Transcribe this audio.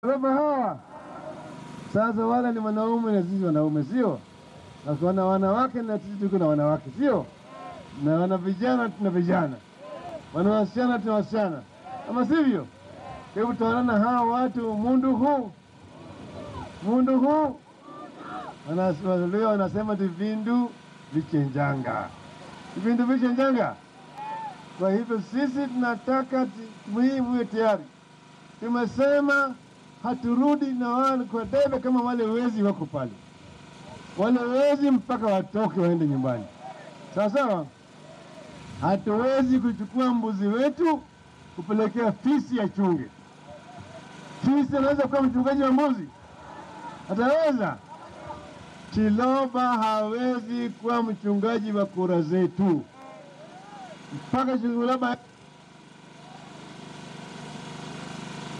Roba hawa sasa, wale ni wanaume na sisi wanaume, sio? Na wana wanawake na sisi tuko na wanawake, sio? Na wana vijana tuna vijana, wana wasichana tuna wasichana, ama sivyo? Kwa hivyo tutaonana hawa watu mundu huu mundu huu Wanawaluya wanasema tivindu vichenjanga, vivindu vichenjanga. Kwa hivyo sisi tunataka muhimu iwe tayari. Tumesema haturudi na wale kwa debe kama wale wezi wako pale, wale wezi mpaka watoke waende nyumbani, sawa sawa. Hatuwezi kuchukua mbuzi wetu kupelekea fisi ya chunge. Fisi anaweza kuwa mchungaji wa mbuzi? Ataweza? Chiloba hawezi kuwa mchungaji wa kura zetu mpaka Chiloba